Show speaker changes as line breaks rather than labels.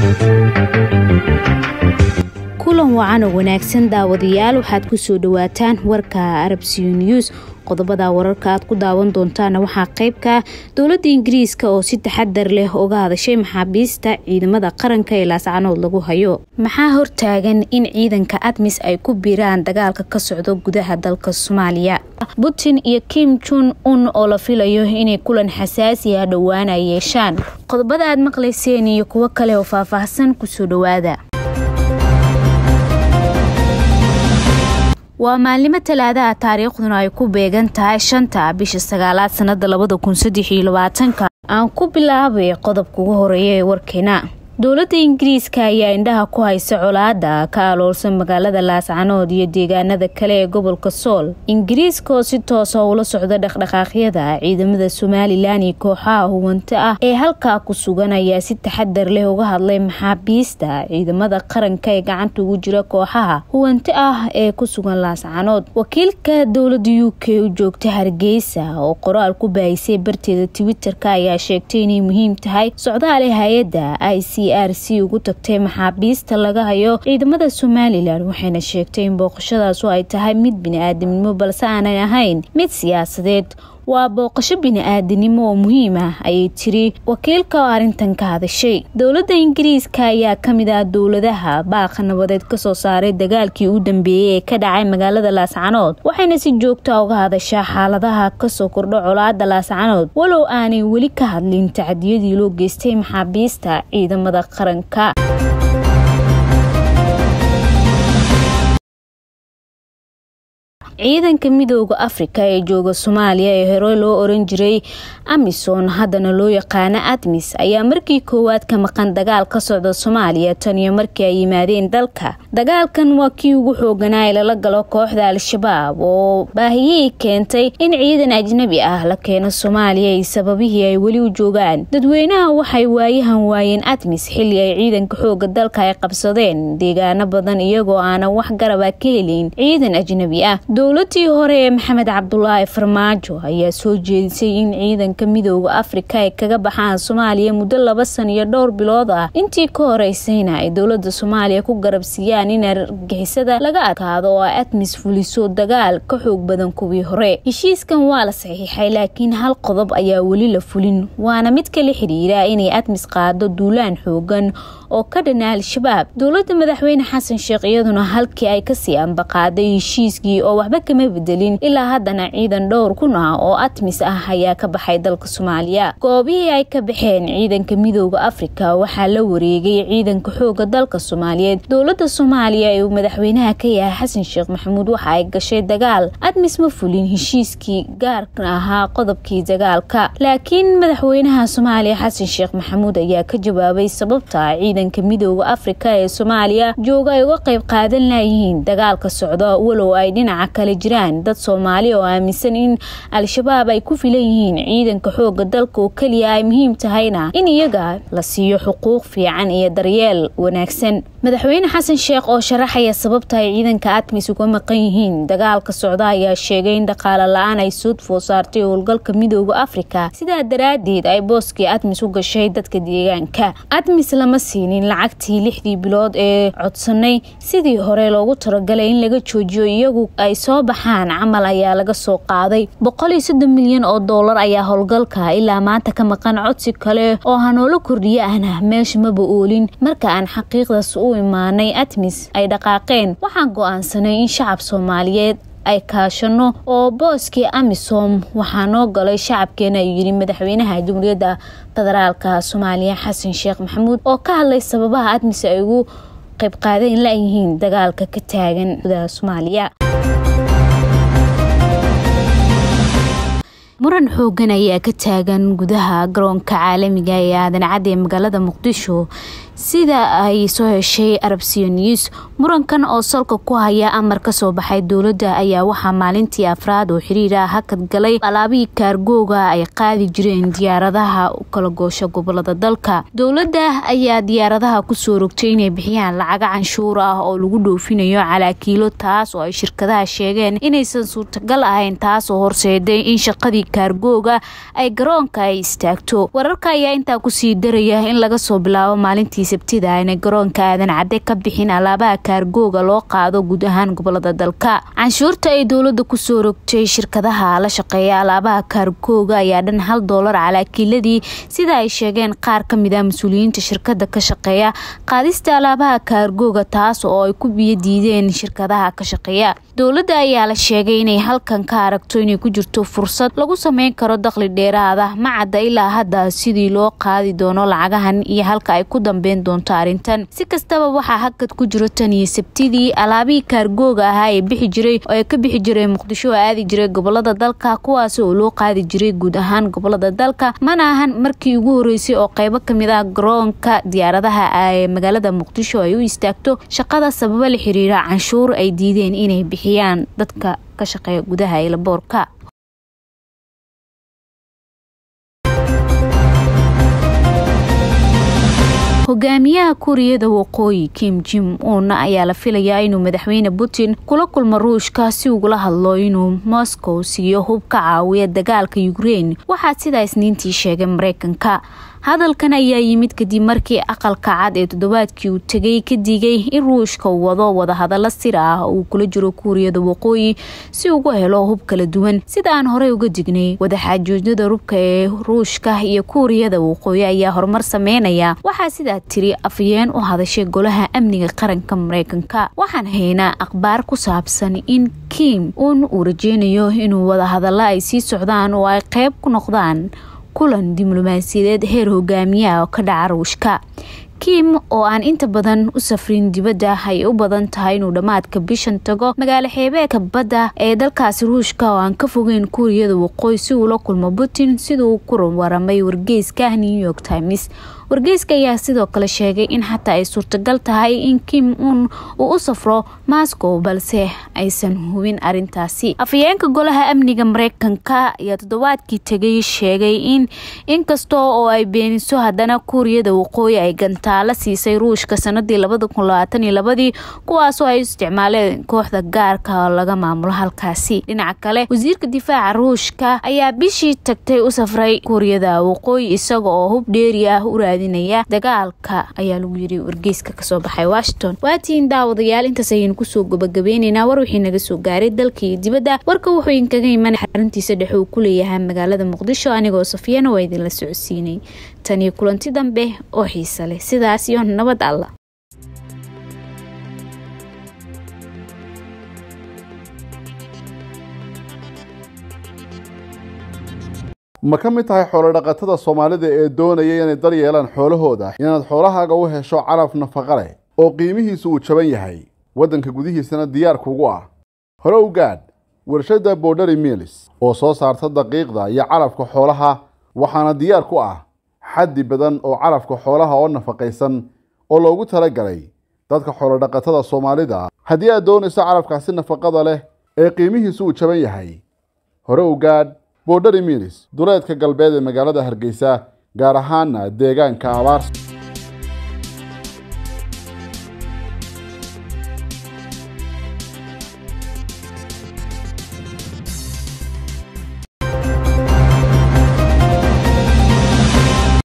kulan wacan oo wanaagsan daawadayaal waxaad kusoo dhawaataan warka arabsiyo news qodobada wararka aad ku daawan doontaana waxaa qeybka dowladda ingiriiska oo si taxadar leh uga hadashay maxaabiista ciidamada qaranka ee laascanood lagu hayo maxaa hortaagan in ciidanka admis ay ku biiraan dagaalka ka socdo gudaha dalka soomaaliya putin iyo kim jun un oo la filayo inay kulan xasaasi ah dhowaan ay yeeshaan qodobada aad maqlayseen iyo kuwo kale oo faahfaahsan kusoo dhawaada waa maalnimo talaadaha taariikhduna ay ku beegan tahay shanta bisha sagaalaad sanada labada kun saddex iyo labaatanka aan ku bilaabay qodobka ugu horeeya ee warkeena dowladda ingiriiska ayaa indhaha ku haysa colaada ka aloolsan magaalada laascanood iyo deegaanada kale ee gobolka sool ingiriiska oo si toosa ula socda dhaqdhaqaaqyada ciidamada somalilan iyo kooxaha huwanta ah ee halkaa ku sugan ayaa si taxadar leh uga hadlay maxaabiista ciidamada qaranka ee gacanta ugu jira kooxaha huwanta ah ee ku sugan laascanood wakiilka dowlada u k u joogta hargeysa oo qoraal ku baahisay barteeda twitter-ka ayaa sheegtay inay muhiim tahay socdaale hay-adda i c r c ugu tagtay maxaabiista laga hayo ciidamada somalilan waxayna sheegtay in booqashadaasu ay tahay mid bini-aadamnimo balse aanay ahayn mid siyaasadeed waa booqasho bini-aadanimo oo muhiim ah ayay tiri wakiilka oo arrintan ka hadashay dowladda ingiriiska ayaa kamid ah dowladaha baaqa nabadeed kasoo saaray dagaalkii u dambeeyey ee ka dhacay magaalada laascanood waxayna si joogta uga hadashaa xaaladaha kasoo kordho colaada laascanood walow aanay weli ka hadlin tacadiyadii loo geystay maxaabiista ciidamada qaranka ciidanka midooda afrika ee jooga soomaaliya ee hore loo oran jiray amisom haddana loo yaqaano admis ayaa markii koowaad ka maqan dagaal ka socda soomaaliya tan iyo markii ay yimaadeen dalka dagaalkan waa kii ugu xooganaa ee lala galo kooxda al-shabaab oo baahiyey keentay in ciidan ajnabi ah la keeno soomaaliya iyo sababihii ay weli u joogaan dadweynaha waxay waayahan waayeen admis xilli ay ciidanka xooga dalka ay qabsadeen deegaano badan iyagoo aanan wax garaba ka helin ciidan ajnabi ah dowladii hore ee maxamed cabdulaahi farmaajo ayaa soo jeedisay in ciidanka midooda afrika ay kaga baxaan soomaaliya muddo laba san iyo dhowr bilood ah intii ka horeysayna ay dowlada soomaaliya ku garabsiiyaan in argixisada laga adkaado oo ay admis fuliso dagaal ka xoog badan kuwii hore heshiiskan waa la saxiixay laakiin hal qodob ayaa weli la fulin waana mid kala xiriira inay admis qaado duulaan xoogan oo ka dhana al-shabaab dowlada madaxweyne xasan sheekh iyaduna halkii ay kasii ambaqaaday heshiiskii oo waxba kama bedelin ilaa haddana ciidan dhowr kun ah oo admis ah ayaa ka baxay dalka soomaaliya goobihii ay ka baxeen ciidanka midooda afrika waxaa la wareegay ciidanka xooga dalka soomaaliyeed dowlada soomaaliya ee uu madaxweynaha ka yahay xasan sheekh maxamuud waxa ay gashay dagaal admis ma fulin heshiiskii gaarka ahaa qodobkii dagaalka laakiin madaxweynaha soomaaliya xasan sheekh maxamuud ayaa ka jawaabay sababta ciidanka midooda afrika ee soomaaliya jooga ay uga qayb qaadan layihiin dagaalka socda walow ay dhinaca kale jiraan dad soomaali oo aaminsan in al-shabaab ay ku filan yihiin ciidanka xooga dalka oo keliya ay muhiim tahayna in iyaga la siiyo xuquuq fiican iyo daryeel wanaagsan madaxweyne xasan sheekh oo sharaxaya sababta ay ciidanka admis uga maqan yihiin dagaalka socda ayaa sheegay in dhaqaale la-aan ay suudfoo saartay howlgalka midooda afrika sidaa daraadeed ay booskii admis u gashay dadka deegaanka admis lama siinin lacagtii lixdii bilood ee codsanay sidii hore loogu talagalay in laga joojiyo iyagu ay soo baxaan camal ayaa laga soo qaaday boqol iyo soddon milyan oo doolar ayaa howlgalka ilaa maanta ka maqan codsi kale oo hanoola kordhiye ahna meesha maba oolin marka aan xaqiiqdaas u imaanay admis ay dhaqaaqeen waxaan go-aansanay in shacab soomaaliyeed ay kaashano oo booskii amisom waxaa noo galay shacabkeena ayuu yidhi madaxweynaha jamhuuriyadda federaalka soomaaliya xasan sheekh maxamuud oo ka hadlay sababaha admis ay ugu qayb qaadeen layihiin dagaalka ka taagan gudaha soomaaliya muran xoogan ayaa ka taagan gudaha garoonka caalamiga ee aadan cadde ee magaalada muqdisho sida ay soo heshay arabsiyo news murankan oo salka ku haya amar kasoo baxay dowladda ayaa waxaa maalintii afraad oo xiriir ah hakad galay alaabihii kaargooga ay qaadi jireen diyaaradaha u kala goosha gobolada dalka dowladda ayaa diyaaradaha kusoo rogtay inay bixiyaan lacaga canshuur ah oo lagu dhoofinayo calaakiilo taas oo ay shirkadaha sheegeen inaysan suurtagal ahayn taas oo horseeday in shaqadii kaargooga ay garoonka ay istaagto wararka ayaa intaa kusii daraya in laga soo bilaabo maalintii sabtida aanay garoonka aadan cadde ka bixin alaabaha kaargooga loo qaado guud ahaan gobolada dalka canshuurta ay dowlada kusoo rogtay shirkadaha la shaqeeya alaabaha kaargooga ayaa dhan hal doolar calaakiiladii sida ay sheegeen qaar kamid ah mas-uuliyiinta shirkada ka shaqeeya qaadista alaabaha kaargooga taas oo ay ku biyo diideen shirkadaha ka shaqeeya dowladda ayaa la sheegay inay halkan ka aragto inay ku jirto fursad lagu sameyn karo dakhli dheeraada ma cadda ilaa hadda sidii loo qaadi doono lacagahan iyo halka ay ku dambeyn doonto arrintan si kastaba waxaa hakad ku jiro tan iyo sabtidii alaabihii kaargooga ahaa ee bixi jiray oo ay ka bixi jiray muqdisho oo aadi jiray gobolada dalka kuwaasi oo loo qaadi jiray guud ahaan gobolada dalka mana ahan markii ugu horeysay oo qeybo kamid ah garoonka diyaaradaha ee magaalada muqdisho ay u istaagto shaqada sababo la xiriira canshuur ay diideen inay bixiyaan dadka ka shaqeeya gudaha eelaboorka hogaamiyaha kuuriyada waqooyi kim jim un ayaa la filayaa inuu madaxweyne putin kula kulmo ruushka si ugula hadlo inuu moscow siiyo hub ka caawiya dagaalka ukrein waxaa sidaa isniintii sheegay mareykanka hadalkan ayaa yimid kadib markii aqalka cad ee toddobaadkii uu tegay ka digay in ruushka uu wado wadahadalo sir ah uu kula jiro kuuriyada waqooyi si ugu helo hub kala duwan sida aan horey uga dignay wadaxaajoojyada rubka ee ruushka iyo kuuriyada waqooyi ayaa horumar sameynaya waxaa sidaa tiri afyeen u hadashay golaha amniga qaranka mareykanka waxaan haynaa akhbaar ku saabsan in kim uun uu rajeynayo inuu wadahadalo ay sii socdaan oo ay qeyb ku noqdaan kulan diblomaasiyadeed heer hogaamiyaha oo ka dhaca ruushka kim oo aan inta badan u safrin dibadda ay u badan tahay inuu dhammaadka bishan tago magaalo xeebeedka badda ee dalkaasi ruushka oo aan ka fogeyn kuuriyada waqooyi si uu la kulmo putin siduu ku waramay wargeyska new york times wargeyska ayaa sidoo kale sheegay in xataa ay suurtagal tahay in kim un uu u safro moscow balse aysan hubin arintaasi afhayeenka golaha amniga mareykanka ayaa toddobaadkii tegay sheegay in inkasta oo ay beeniso haddana kuuriyada waqooyi ay gantaalo siisay ruushka sanadii labada kun labaatan iyo labadii kuwaasoo ay isticmaaleen kooxda gaarka oo laga maamulo halkaasi dhinaca kale wasiirka difaaca ruushka ayaa bishii tagtay u safray kuuriyada waqooyi isaga oo hub dheeri ah u dagaalka ayaa lagu yiri wargeyska kasoo baxay washington waatiin daawadayaal intaas ayaynu kusoo gabagabeyneynaa war wixii naga soo gaaray dalka iyo dibadda warka wuxuu inkaga imanay xaruntiisa dhexe uu ku leeyahay magaalada muqdisho anigoo safiyana waa idinla socodsiinay tan iyo kulanti dambe oo xiisa leh sidaas iyo nabad alla
ma ka mid tahay xoolodhaqatada soomaalida ee doonaya inay dar yeelaan xoolahooda inaad xoolahaaga u hesho calaf nafaqa leh oo qiimihiisu uu jaban yahay waddanka gudihiisana diyaar kugu ah hore u gaadh warshadda borderi milis oo soo saarta daqiiqda iyo calafka xoolaha waxaana diyaar ku ah xaddi badan oo calafka xoolaha oo nafaqaysan oo loogu talagalay dadka xoolodhaqatada soomaalida haddii aad doonayso calafkaasi nafaqada leh ee qiimihiisu uu jaban yahay hore u gaadh borderi milis duleedka galbeed ee magaalada hargeysa gaar ahaana deegaanka abaarsa